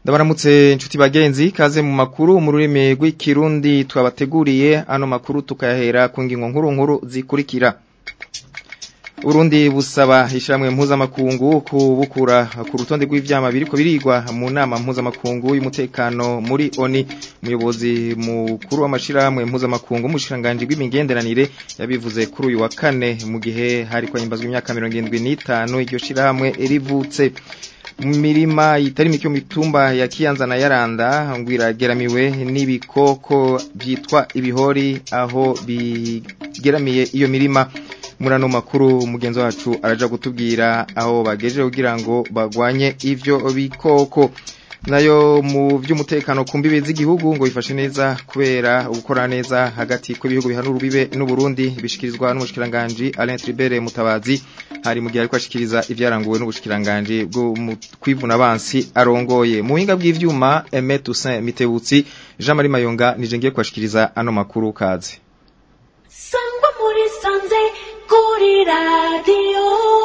Ndabaramutse inshuti bagenzi kaze mu makuru mu rurimi rw'ikirundi twabateguriye ano makuru tukayahera ku ngingo nkuru nkuru zikurikira Urundi busaba ishamwe mpuzamakungu kubukura ku rutonde rw'ivyama biriko birigwa mu nama mpuzamakungu y'umutekano muri ONI umuyobozi mukuru w'amashirahamwe mpuzamakungu umushiranganje bw'imigenderanire yabivuze kuri uyu wa kane mu gihe hari kwahimbazwa imyaka 75 iryo shirahamwe rivutse mirima itari mike mitumba ya Kiyanza na Yaranda ngwirageramiwe n'ibikoko byitwa ibihori aho bigeramiye iyo mirima murano makuru mugenzi wacu araja gutubwira aho bageje kugira ngo bagwanye ivyo bikoko nayo mu by'umutekano ku mbibe z'igihugu ngo bifashe neza kubera gukora neza hagati kw'ibihugu bihanura urubibe n'u Burundi bishikirizwa n'umushikiranganje Alain Tribert Mutabazi hari mu gihe ariko ashikiriza ivyaranguwe n'ubushikiranganje bwo kwivuna abansi arongoye mu buhinga bw'ivyuma Aimé Toussaint Mitebutsi Jean Marie Mayonga nije ngiye kwashikiriza ano makuru kaze Sangwa muri sanze kuri radio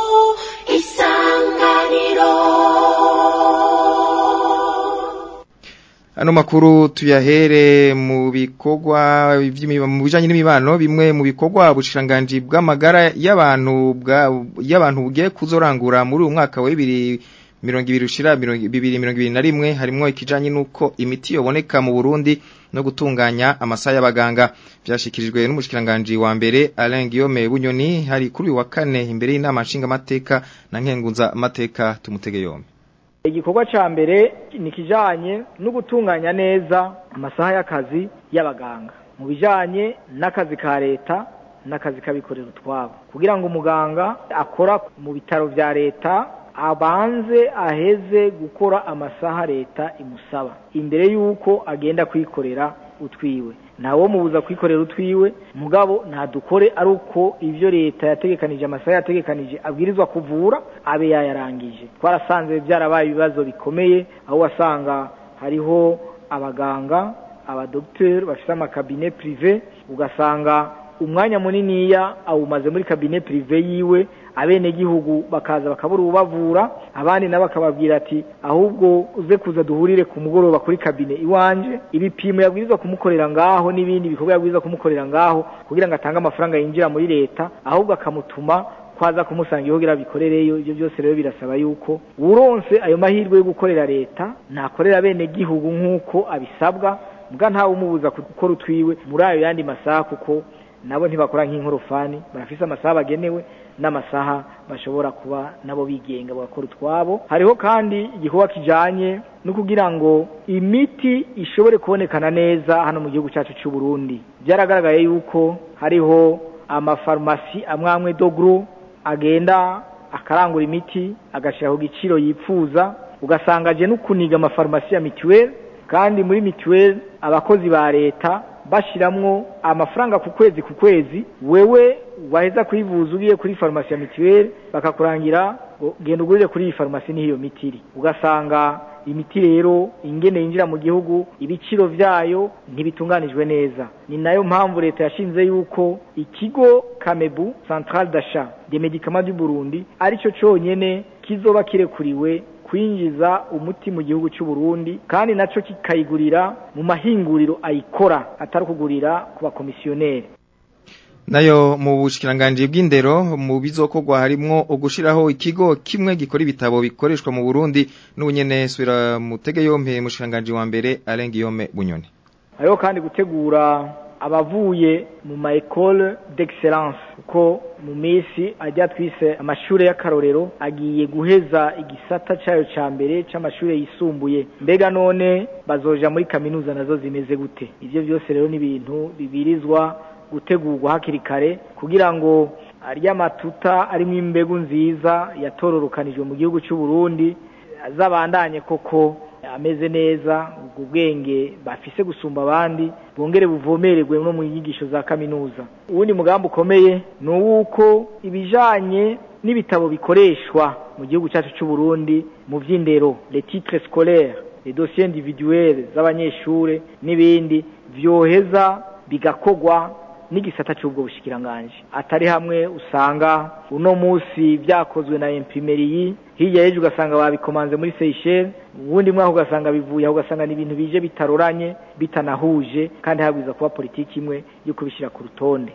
isanganiro Ano makuru tuyahere mu bikorwa mu bijanye n'imibano bimwe mu bikorwa bushiranganje bw'amagara y'abantu bwa y'abantu bugiye kuzorangura muri uyu mwaka wa 2020 ushira 2021 harimwo ikijanye nuko imiti yoboneka mu Burundi no gutunganya amasaha y'abaganga byashikirijwe n'umushikiranganje wa mbere Alain Guillaume Bunyoni hari kuri uyu wa kane imbere y'inama nshinga mateka na nkengunza mateka tumutege yombi igikorwa ca mbere ni kijanye no gutunganya neza amasaha y'akazi y'abaganga mu bijanye n'akazi ka leta n'akazi k'abikorera utwabo kugira ngo umuganga akora mu bitaro vya leta abanze aheze gukora amasaha leta imusaba imbere y'uko agenda kwikorera utwiwe ntawo mubuza kwikorera utwiwe mugabo ntadukore ari uko ivyo leta yategekanije amasaha yategekanije abwirizwa kuvura abe yayarangije twarasanze byarabaye ibibazo bikomeye aho wasanga hariho abaganga abadokiteri bafite amakabine prive ugasanga umwanya muniniya awumaze muri kabine prive yiwe abenegihugu bakaza bakabura ubavura abandi nabo bakababwira ati ahubwo uze kuza duhurire ku mugoroba kuri kabine iwanje ibipimo yabwirizwa kumukorera ngaho n'ibindi bikorwa yabwirizwa kumukorera ngaho kugira ngo atange amafaranga yinjira muri leta ahubwo akamutuma kwaza kumusanga ihogira bikorereyo ibyo byose rero birasaba yuko uronse ayo mahirwe yo gukorera leta nakorera bene gihugu nk'uko abisabwa mbwa ntawe umubuza gukora utwiwe muri ayo yandi masaha kuko nabo ntibakora nk'inkorofani barafise amasaha bagenewe n'amasaha bashobora kuba nabo bigenga bagakora utwabo hariho kandi igikorwa kijanye no kugira ngo imiti ishobore kubonekana neza hano mu gihugu cyacu cy'u Burundi byaragaragaye yuko hariho amafarumasi amwe amwe dogro agenda akarangura imiti agashiraho igiciro yipfuza ugasanga aje no kuniga amafarumasi ya mituweli kandi muri mituweli abakozi ba leta bashiramwo amafaranga ku kwezi ku kwezi wewe waheza kwivuza ugiye kuri farumasi ya mituweli bakakurangira genda ugurire kuri iyi farumasi niho iyo miti iri ugasanga imiti rero ingene yinjira mu gihugu ibiciro vyayo ntibitunganijwe neza ni nayo mpamvu leta yashinze yuko ikigo kamebu central d'achat des médicaments du Burundi arico conyene kizoba kirekuriwe kwinjiza umuti mu gihugu cy'u Burundi kandi naco kikayigurira mu mahinguriro ayikora atari kugurira ku bakomisiyoneri nayo mu bushikiranganje bw'indero mu bizokorwa harimwo ugushiraho ikigo kimwe gikora ibitabo bikoreshwa mu Burundi n'ubunyene swira mutege yompe mushikiranganje wa mbere Alain Guillaume Bunyoni hariho kandi gutegura abavuye mu ma école d'excellence kuko mu minsi ajya twise amashure y'akarorero agiye guheza igisata cayo ca mbere c'amashure yisumbuye mbega none bazoja muri kaminuza nazo zimeze gute ivyo byose rero ni ibintu bibirizwa gutegurwa hakiri kare kugira ngo arya matuta arimwo imbegu nziza yatororokanijwe mu gihugu cy'u Burundi azabandanye koko ameze neza ubwo bwenge bafise gusumba abandi bongere buvomererwe no mu nyigisho za kaminuza uwundi mugambi ukomeye ni uwuko ibijanye n'ibitabo bikoreshwa mu gihugu cyacu cy'u Burundi mu vy'indero les titres scolaires les dossiers individuels z'abanyeshure n'ibindi vyoheza bigakogwa n'igisata cy'ubwo bushikiranganje atari hamwe usanga uno munsi byakozwe na imprimeri hirya y'ejo ugasanga babikomanze muri Seychelles ubundi mwaka ugasanga bivuye aho ugasanga ni ibintu bije bitaroranye bitanahuje kandi habwiza kuba politiki imwe yo kubishyira ku rutonde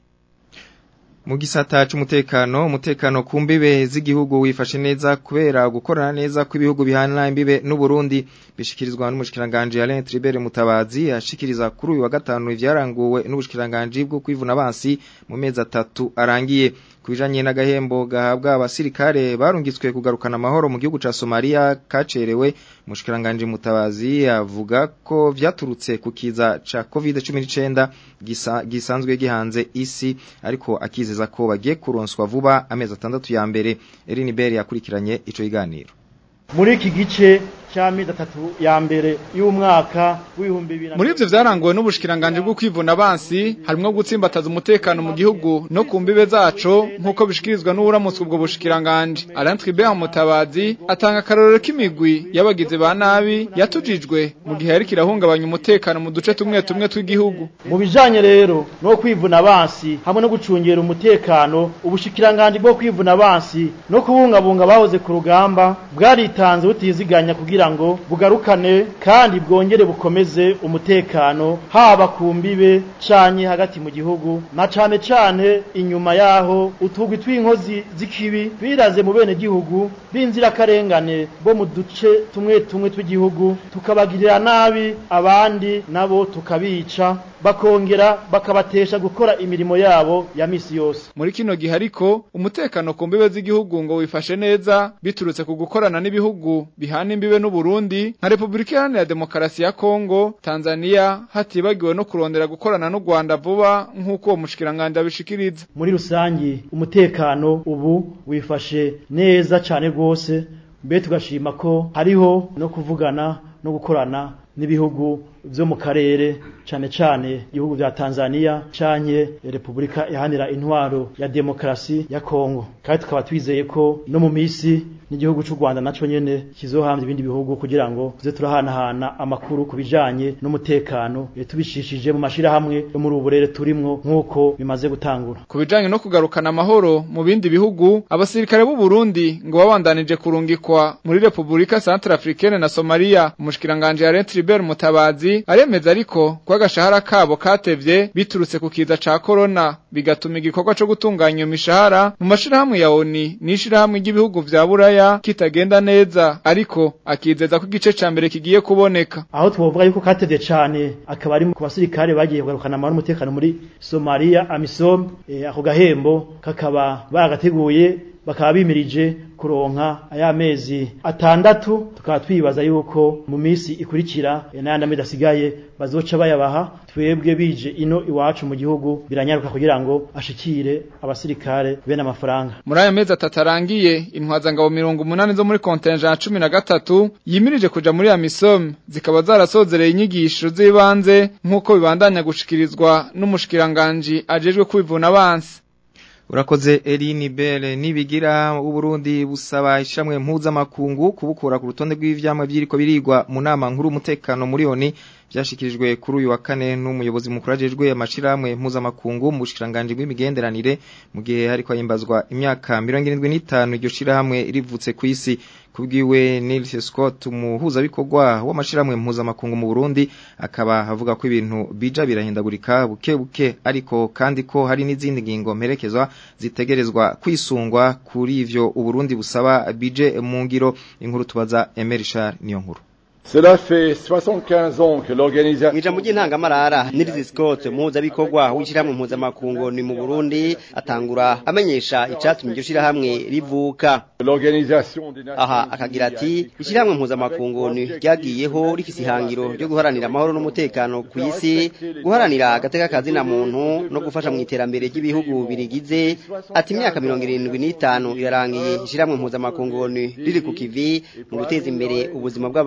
mu gisata c'umutekano umutekano ku mbibe z'igihugu wifashe neza kubera gukorana neza kw'ibihugu bihana imbibe n'u Burundi bishikirizwa n'umushikiranganje Alain Tribert Mutabazi ashikiriza kuri uyu wa gatanu ivyaranguwe n'ubushikiranganje bwo kwivuna abansi mu mezi atatu arangiye kubijanye n'agahembo gahabwa abasirikare barungitswe kugarukana amahoro mu gihugu ca Somalia kacerewe umushikiranganje Mutabazi avuga ko vyaturutse ku kiza ca COVID-19 gisa, gisanzwe gihanze isi ariko akizeza ko bagiye kuronswa vuba amezi atandatu ya mbere Erin Bell yakurikiranye ico kiganiro muri iki gice cy'amezi atatu ya mbere y'umwaka w'ibihumbi bibiri muri ivyo vyaranguwe n'ubushikiranganje bwo kwivuna abansi harimwo gutsimbataza umutekano mu gihugu no ku mbibe zaco nk'uko bishikirizwa n'uwuramutswe ubwo bushikiranganje Alain Tribert Mutabazi atanga akarorero k'imigwi y'abagizi ba nabi yatujijwe mu gihe yariko irahungabanya umutekano mu duce tumwe tumwe tw'igihugu mu bijanye rero no kwivuna abansi hamwe no gucungera umutekano ubushikiranganje bwo kwivuna abansi no kubungabunga bahoze ku rugamba bwaritanze butiziganya kugira ngo bugarukane kandi bwongere bukomeze umutekano haba ku mbibe canye hagati mu gihugu na cane cane inyuma yaho utugwi tw'inkozi z'ikibi biraze mu bene gihugu b'inzirakarengane bo mu duce tumwe tumwe tw'igihugu tukabagirira nabi abandi nabo tukabica bakongera bakabatesha gukora imirimo yabo ya misi yose muri kino gihe ariko umutekano ku mbibe z'igihugu ngo wifashe neza biturutse ku gukorana n'ibihugu bihana imbibe n'u Burundi nka Republika Iharanira Demokarasi ya Kongo Tanzania hatibagiwe no kurondera gukorana n'u Rwanda vuba nk'uko uwo mushikiranganje abishikiriza muri rusangi umutekano ubu wifashe neza cane rwose mbe tugashima ko hariho no kuvugana no gukorana n'ibihugu vyo mu karere cane cane ibihugu vya Tanzania canke Republika ihanira intwaro ya demokrasi ya Kongo kandi tukaba twizeye ko no mu misi n'igihugu c'u Rwanda naco nyene kizohamya ibindi bihugu kugira ngo tuze turahanahana amakuru kubijanye n'umutekano tubishishije mu mashira hamwe yo muri uburere turimwo nk'uko bimaze gutangura kubijanye no kugarukana amahoro mu bindi bihugu abasirikare b'u Burundi ngo babandanije kurungikwa muri Republika Centrafricaine na Somalia umushikiranganje Alain Tribert Mutabazi aremeza ariko ko agashahara kabo katevye biturutse ku kiza ca corona bigatuma igikorwa co gutunganya imishahara mu mashirahamwe ya ONU n'ishirahamwe ry'ibihugu vya Buraya kitagenda neza ariko akizeza ko igice ca mbere kigiye kuboneka aho twovuga yuko katevye cane akaba ari ku basirikare bagiye kugarukana amahoro n'umutekano muri Somalia AMISOM eh, ako gahembo kakaba baragateguye bakaba bimirije kuronka aya mezi atandatu tukaba twibaza yuko mu misi ikurikira n'ayandi amezi asigaye bazoca bayabaha twebwe bije ino iwacu mu gihugu biranyaruka kugira ngo ashikire abasirikare bene amafaranga muri aya mezi atatu arangiye intwazangabo mirongo umunani zo muri kontenja cumi na gatatu yimirije kuja muri amisom zikaba zarasozereye inyigisho z'ibanze nk'uko bibandanya gushikirizwa n'umushikiranganji ajejwe kwivuna abansi Urakoze Eline Belle nibigira uburundi busaba ishamwe mpuzamakungu kubukura ku rutonde rw'ivyamwe byiriko birigwa mu nama nkuru umutekano muri oni byashikirijwe kuri uyu wa kane n'umuyobozi mukuru ajejwe amashiramwe mpuzamakungu mu bushikiranganje bw'imigenderanire mu gihe hariko himbazwa imyaka 75 iryo shirahamwe rivutse ku isi kubwiwe Nils Scott umuhuza bikorwa w'amashiramwe mpuzamakungu mu Burundi akaba avuga ko ibintu bija birahindagurika buke buke ariko kandi ko hari n'izindi ngingo mperekezwa zitegerezwa kwisungwa kuri ivyo Uburundi busaba bije mu ngiro inkuru tubaza Emery Charles niyo nkuru Cela fait 75 ans que l'organisation Mw'ijambo ry'intangamarara Nils Scott umuhuzabikorwa w'ishyirahamwe mpuzamakungu ni mu Burundi atangura amenyesha icatumye iryo shirahamwe rivuka l'organisation des Nations aha akagira ati ishyirahamwe mpuzamakungu ni ryagiyeho rifise ihangiro ryo guharanira amahoro n'umutekano ku isi guharanira agateka kazina muntu no gufasha mu iterambere ry'ibihugu birigize ati imyaka mirongo irindwi n'itanu irarangiye ishyirahamwe mpuzamakungu riri ku kivi mu guteza imbere ubuzima bw'abantu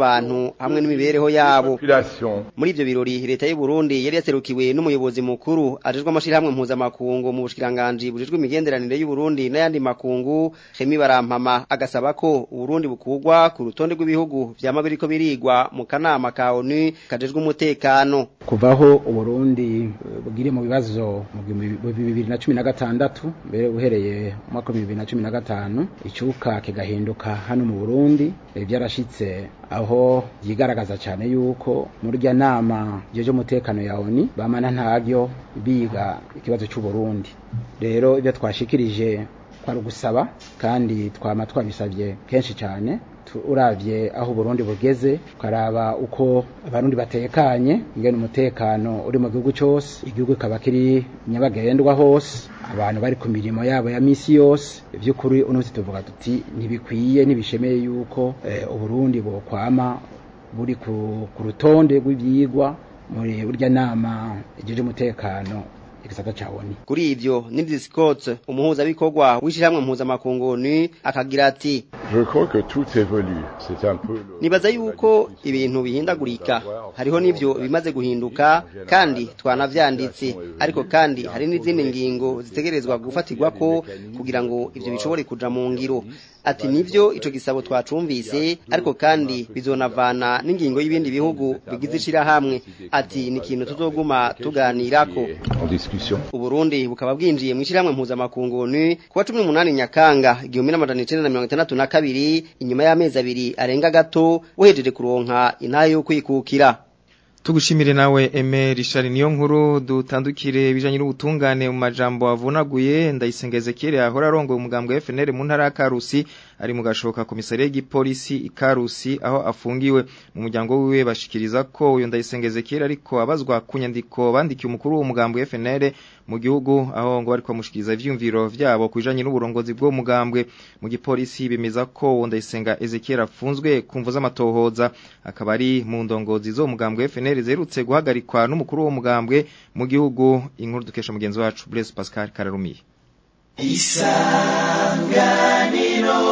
y'abantu hamwe n'imibereho yabo muri ivyo birori leta y'u Burundi yari yaserukiwe n'umuyobozi mukuru ajejwe amashirahamwe mpuzamakungu mu bushikiranganji bujejwe imigenderanire y'u Burundi n'ayandi makungu Hemi Barampama agasaba ko Uburundi bukugwa ku rutonde rw'ibihugu vyama biriko birigwa mu kanama ka ONU kajejwe umutekano kuvaho Uburundi bugire mu bibazo mu bibiri na cumi na gatandatu mbere uhereye mu mwaka bibiri na cumi na gatanu icuka kigahinduka hano mu Burundi byarashitse aho yigaragaza cyane yuko muri rya nama jeje umutekano ya ONU bamana ntaryo biga ikibazo cy'u Burundi rero ibyo twashikirije kwari ugusaba kandi twama twabisabye kenshi cyane uravye aho Burundi bugeze ukaraba uko abarundi batekanye ingene umutekano uri mu gihugu cyose igihugu kaba kiri nyabagendwa hose abantu bari ku mirimo yabo ya misi yose by'ukuri uno tuvuga tuti ntibikwiye ntibishemeye yuko uburundi bokwama buri ku rutonde rw'ibyigwa muri burya nama igeje umutekano igisata cha ONU kuri ivyo Nils Scott umuhuza bikorwa w'ishiramwe mpuzamakungu ni akagira ati Je crois que tout évolue c'est un peu nibaza yuko ibintu bihindagurika hariho n'ivyo bimaze guhinduka kandi twanavyanditse ariko kandi hari n'izindi ngingo zitegerezwa gufatirwa ko kugira ngo ivyo bishobore kuja mu ngiro ati nivyo ico gisabo twacumvise ariko kandi bizonavana n'ingingo y'ibindi bihugu bigize ishirahamwe ati ni ikintu tuzoguma tuganirako uburundi bukaba bwinjiye mu ishirahamwe mpuzamakungu ni kuwa cumi n'umunani nyakanga igihumbi n'amajana icenda na mirongo itandatu na kabiri inyuma y'amezi abiri arenga gato wejeje kuronka intahe yo kwikukira Tugushimire nawe Eme Richard niyo nkuru dutandukire bijanye n'ubutungane mu majambo avunaguye ndayisengeze kire ahora arongoye umugambwe wa FNL mu ntara ya Karusi ari mu gashoka komisariya y'igipolisi ikarusi aho afungiwe mu muryango wiwe bashikiriza ko uyo ndayisengeze kire ariko abazwa ku nyandiko bandikiye umukuru w'umugambwe wa FNL mu gihugu aho ngo bariko bamushikiriza ivyumviro vyabo kujanye n'uburongozi bwo mugambwe mu gipolisi bemeza ko uwo ndayisenga Ezekiel afunzwe kumvo z'amatohoza akaba ari mu ndongozi zo mugambwe wa FNL zerutse guhagarikwa n'umukuru wo mugambwe mu gihugu inkuru dukesha mugenzi wacu Blaise Pascal Kararumiye Isanganiro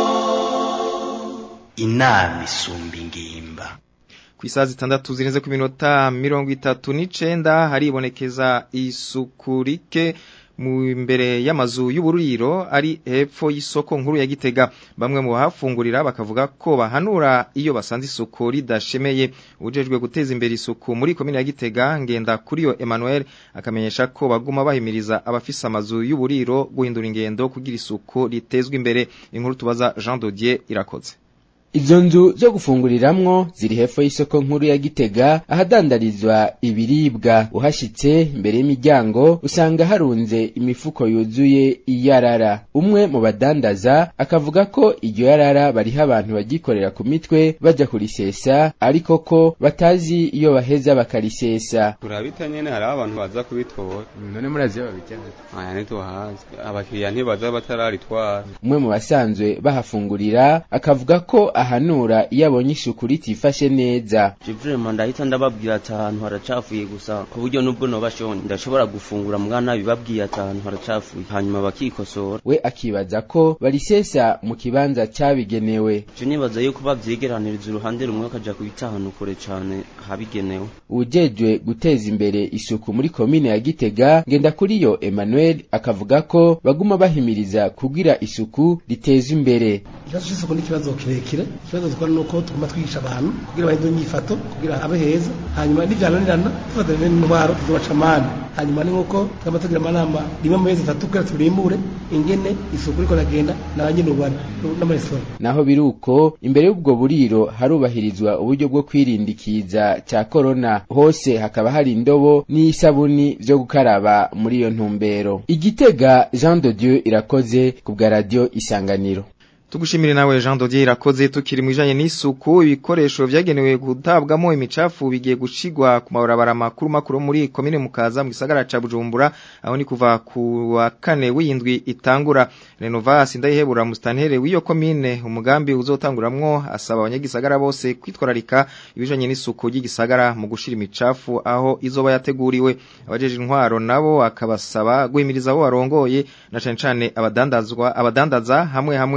inama isumba ingimba ku isaha zitandatu zirenze ku minota mirongo itatu n'icenda haribonekeza isuku rike mu imbere y'amazu y'uburiro ari hepfo y'isoko nkuru ya Gitega bamwe mu bahafungurira bakavuga ko bahanura iyo basanze isuku ridashemeye ujejwe guteza imbere isuku muri komine ya Gitega ngenda kuri yo Emmanuel akamenyesha ko baguma bahimiriza abafise amazu y'uburiro guhindura ingendo kugira isuku ritezwe imbere inkuru tubaza Jean Dodier irakoze Izo nzu zo gufunguriramwo ziri hepfo y'isoko nkuru ya Gitega ahadandarizwa ibiribwa uhashitse imbere y'imiryango usanga harunze imifuko yuzuye iyarara umwe mu badandaza akavuga ko iryo yarara bariho abantu bagikorera ku mitwe baja kurisesa ariko ko batazi iyo baheza bakarisesa turabita nyene hariho abantu baza kubitora none murazi babijyana aya ntituhazi abakiriya ntibaza batararitwara umwe mu basanzwe bahafungurira akavuga ko ahanura iyo abonye isuku ritifashe neza Jivrema ndahita ndababwira ati ahantu haracafuye gusa ku buryo nubwo nobashonye ndashobora gufungura mwana bibabwiye ati ahantu haracafuye hanyuma bakikosora we akibaza ko barisesa mu kibanza cyabigenewe je nibaza yuko bavyegeraniriza uruhande rumwe bakaja kubita ahantu kure cane habigenewe ujejwe guteza imbere isuku muri komine ya Gitega ngenda kuri yo Emmanuel akavuga ko baguma bahimiriza kugira isuku riteza imbere ikibazo cy'isuku ni ikibazo kirekire ikibazo dukora ni uko tuguma twigisha abantu kugira bahindure imyifato kugira habe heza hanyuma n'ivyananirana tufatanya n'intwaro tuzobaca amande hanyuma ni nk'uko tugamba tugira amanama rimwe mu mezi atatu kugira turimbure ingene isuku riko ragenda n'abanyene ubana n'amaresitora naho biruko imbere y'ubwo buriro harubahirizwa uburyo bwo kwirinda ikiza cya korona hose hakaba hari indobo n'isabuni vyo gukaraba muri iyo ntumbero igitega Jean de Dieu irakoze ku bwa radio isanganiro Tugushimire nawe Jean Dodier irakoze tukiri mu bijanye n'isuku ibikoresho vyagenewe gutabwamo imicafu bigiye gushigwa ku mabarabara makuru makuru muri komine mukaza mu gisagara ca Bujumbura aho ni kuva ku wa kane w'indwi itangura Renovas ndayihebura mustantere w'iyo komine umugambi uzotanguramwo asaba abanyagisagara bose kwitwararika ibijanye n'isuku ry'igisagara mu gushira imicafu aho izoba yateguriwe abajeje intwaro nabo akabasaba guhimiriza abo barongoye na cane cane abadandazwa abadandaza hamwe hamwe na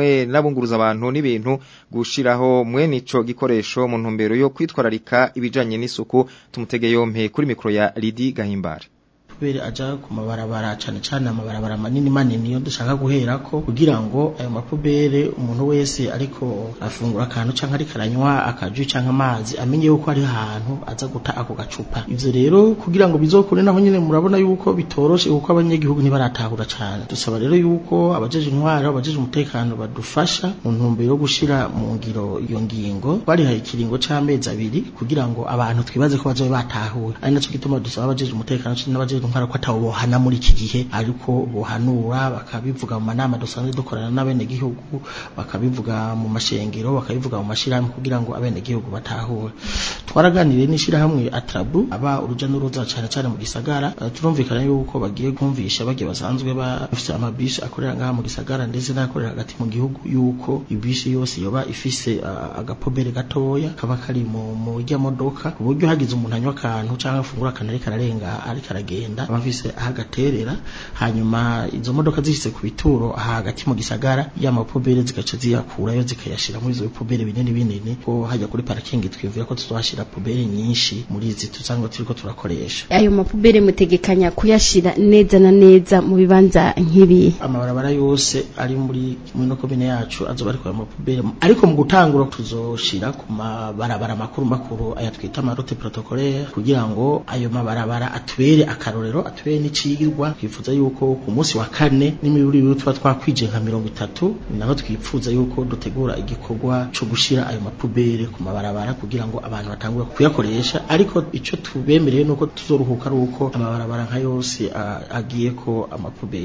n'abunguruza abantu n'ibintu gushiraho mwene ico gikoresho mu ntumbero yo kwitwararika ibijanye n'isuku tumutege yompe kuri mikro ya Lidi Gahimbara kubera aja ku mabarabara cane cane amabarabara manini manini yo dushaka guherako kugira ngo ayo mapubere umuntu wese ariko afungura akantu canke ariko aranywa akaju canke amazi amenye yuko ari ahantu aza guta ako gacupa ivyo rero kugira ngo bizokure naho nyene murabona yuko bitoroshe kuko abanyagihugu ntibaratahura cane dusaba rero yuko abajeje intwaro abajeje umutekano badufasha mu ntumbero yo gushira mu ngiro iyo ngingo barihaye ikiringo c'amezi abiri kugira ngo abantu twibaze ko bazobe batahura ari naco gituma dusaba abajeje umutekano n'abajeje intwaro ko atawo bohana muri iki gihe ariko bohanura bakabivuga mu manama dusanzwe dukorana n'abene gihugu bakabivuga mu mashengero bakabivuga mu mashirahamwe kugira ngo abene gihugu batahure twaraganiriye n'ishirahamwe atrabu aba uruja n'uruza cane cane mu gisagara uh, turumvikana yuko bagiye kumvisha bagiye basanzwe bafise amabisi akorera ngaha mu gisagara ndetse n'akorera hagati mu gihugu yuko ibisi yose yoba ifise uh, agapobere gatoya kaba kari mu mu rya modoka ku buryo hagize umuntu anywa akantu canke afungura akantu ariko ararenga ariko aragenda abafise ahagaterera hanyuma izo modoka zishitse ku bituro aha hagati mu gisagara ya mapobere zigaca ziyakurayo zikayashira muri izo bipobere binini binini ko hajya kuri parking twivira ko tuzohashira pobere nyinshi muri izi tuzango turiko turakoresha ayo mapubere mutegekanya kuyashira neza na neza mu bibanza nk'ibi amabarabara yose ari muri muri komine yacu azoba ariko ayo mapubere ariko mu gutangura tuzoshira ku mabarabara makuru makuru aya twita amaroute protocolaire kugira ngo ayo mabarabara atubere akarorero atubere n'icigirwa twifuza yuko ku munsi wa kane n'imiburi tuba twakwije nka mirongo itatu naho twifuza yuko dutegura igikorwa co gushira ayo mapubere ku mabarabara kugira ngo abantu batangure kuyakoresha ariko ico tubemereye nuko tuzoruhuka ari uko amabarabara nka yose agiye ko amapubere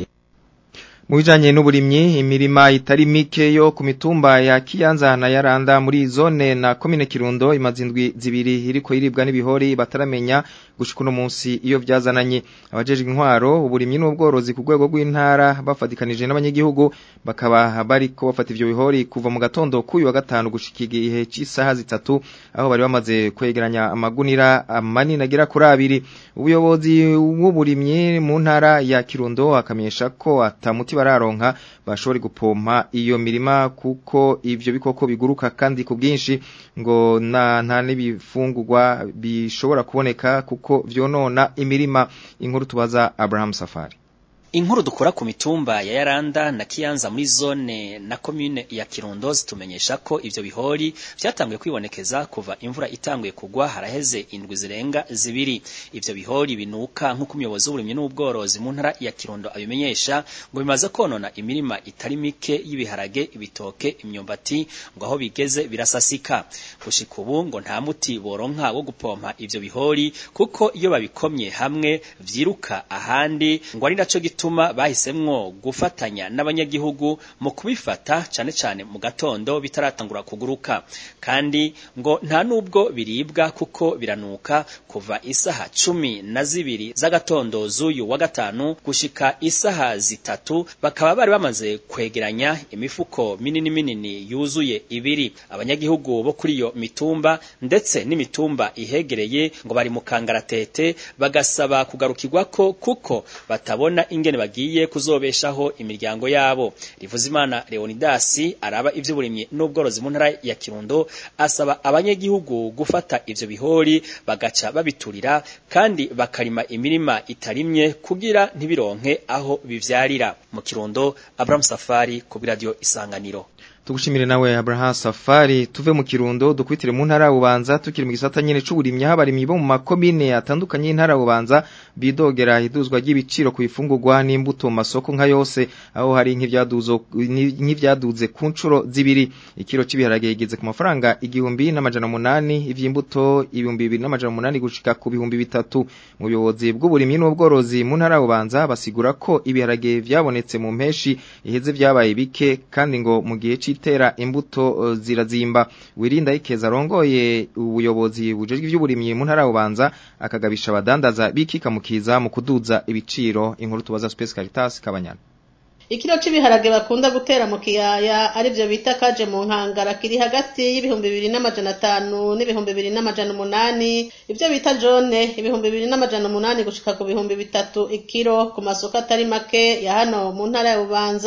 mu bijanye n'uburimyi imirima itari mike yo ku mitumba ya Kiyanza na Yaranda muri zone na komine Kirundo imazindwi zibiri iriko iribwa n'ibihori bataramenya gushika uno munsi iyo vyazananye abajeje intwaro uburimyi n'ubworozi ku rwego rw'intara bafatikanije n'abanyagihugu bakaba bariko bafata ivyo bihori kuva mu gatondo k'uyu wa gatanu gushika igihe c'isaha zitatu aho bari bamaze kwegeranya amagunira manini agera kuri abiri ubuyobozi bw'uburimyi mu ntara ya Kirundo akamenyesha ko atamuti bararonka bashobora gupompa iyo mirima kuko ivyo bikoko biguruka kandi ku bwinshi ngo na nta n'ibifungurwa bishobora kuboneka kuko vyonona imirima inkuru tubaza Abraham Safari Inkuru dukora ku mitumba ya Yaranda na Kiyanza muri zone na commune ya Kirundo zitumenyesha ko ivyo bihori vyatanguye kwibonekeza kuva imvura itanguye kugwa haraheze indwi zirenga zibiri ivyo bihori binuka nk'uko umuyobozi w'uburimyi n'ubworozi mu ntara ya Kirundo abimenyesha ngo bimaze konona imirima itari mike y'ibiharage ibitoke imyumbati ngo aho bigeze birasasika gushika ubu ngo nta muti boronka wo gupompa ivyo bihori kuko iyo babikomye hamwe vyiruka ahandi ngo ari naco gituma bahisemwo gufatanya n'abanyagihugu mu kubifata cane cane mu gatondo bitaratangura kuguruka kandi ngo nta nubwo biribwa kuko biranuka kuva isaha cumi na zibiri z'agatondo z'uyu wa gatanu gushika isaha zitatu bakaba bari bamaze kwegeranya imifuko minini minini yuzuye ibiri abanyagihugu bo kuri iyo mitumba ndetse n'imitumba ihegereye ngo bari mu kangaratete bagasaba kugarukirwako kuko batabona ingene bagiye kuzobeshaho imiryango yabo Rivuzimana Leonidas araba ivy'uburimyi n'ubworozi mu ntara ya Kirundo asaba abanyagihugu gufata ivyo bihori bagaca babiturira kandi bakarima imirima itarimye kugira ntibironke aho bivyarira mu Kirundo Abraham Safari ku radio Isanganiro Tugushimire nawe Abraham Safari tuve mu Kirundo dukwitire mu ntara ubanza tukiri mu gisata nyene c'uburimyi habarimyi bo mu makomine atandukanye y'intara ubanza bidogera iduzwa ry'ibiciro ku ifungurwa n'imbuto masoko nka yose aho hari nk'ivyaduzo nk'ivyaduze ku ncuro zibiri ikiro c'ibiharage igeze ku mafaranga igihumbi n'amajana munani ivy'imbuto ibihumbi bibiri n'amajana munani gushika ku bihumbi bitatu mu buyobozi bw'uburimyi n'ubworozi mu ntara ubanza basigura ko ibiharage vyabonetse mu mpeshi iheze vyabaye bike kandi ngo mu gihe itera imbuto zirazimba wirinda ikeza rongoye ubuyobozi bujejwe ivy'uburimyi mu ntara ubanza akagabisha abadandaza bikikamukiza mu kuduza ibiciro inkuru tubaza Space Caritas kabanyana ikiro c'ibiharage bakunda gutera mu kiyaya arivyo bita kaje mu nkangara kiri hagati y'ibihumbi bibiri n'amajana atanu n'ibihumbi bibiri n'amajana umunani ivyo bita jone ibihumbi bibiri n'amajana umunani gushika ku bihumbi bitatu ikiro ku masoko atari make ya hano mu ntara ya bubanza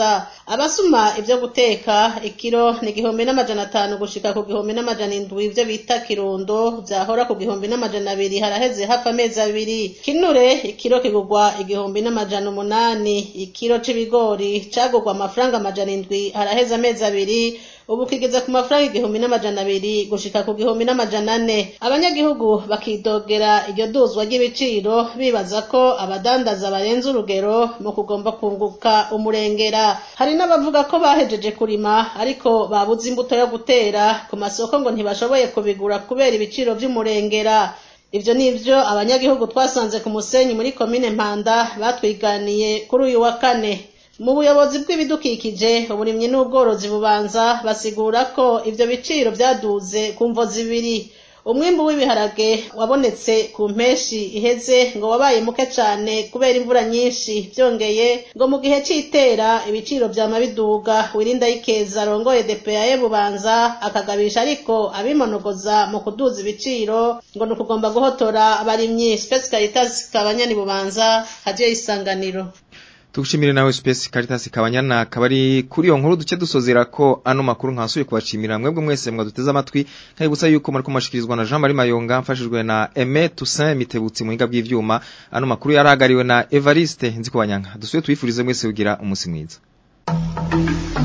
abasuma ibyo guteka ikiro ni igihumbi n'amajana atanu gushika ku gihumbi n'amajana indwi ibyo bita kirundo byahora ku gihumbi n'amajana abiri haraheze hafi amezi abiri kinure ikiro kigurwa igihumbi n'amajana umunani ikiro c'ibigori cagurwa amafaranga amajana indwi haraheze amezi abiri ubu kigeze ku mafaranga igihumbi n'amajana abiri gushika ku gihumbi n'amajana ane abanyagihugu bakidogera iryo duzwa ry'ibiciro bibaza ko abadandaza barenze urugero mu kugomba kunguka umurengera hari n'abavuga ko bahejeje kurima ariko babuze imbuto yo gutera ku masoko ngo ntibashoboye kubigura kubera ibiciro vy'umurengera ivyo nivyo abanyagihugu twasanze ku musenyi muri komine mpanda batwiganiye kuri uyu wa kane mu buyobozi bw'ibidukikije uburimyi n'ubworozi bubanza basigura ko ivyo biciro vyaduze ku mvo zibiri umwimbu w'ibiharage wabonetse ku mpeshi iheze ngo wabaye muke cane kubera imvura nyinshi vyongeye ngo mu gihe c'itera ibiciro vyama biduga wirinda y'ikeza arongoye DPAE bubanza akagabisha ariko abimonogoza mu kuduza ibiciro ngo ni ukugomba guhotora abarimyi Space Caritas kabanyani bubanza hadiyo isanganiro Tugushimire nawe Space Caritas kabanyana kabari kuri iyo nkuru duce dusozera ko ano makuru nkasuye kubashimira mwebwe mwese mwaduteze amatwi kayibutsa yuko muri kumashikirizwa na Jean Marie Mayonga mfashijwe na Aimé Toussaint Mitebutsi mu hinga bw'ivyuma ano makuru yaragariwe na Evariste nzi kubanyanga dusuye twifurize mwese kugira umunsi mwiza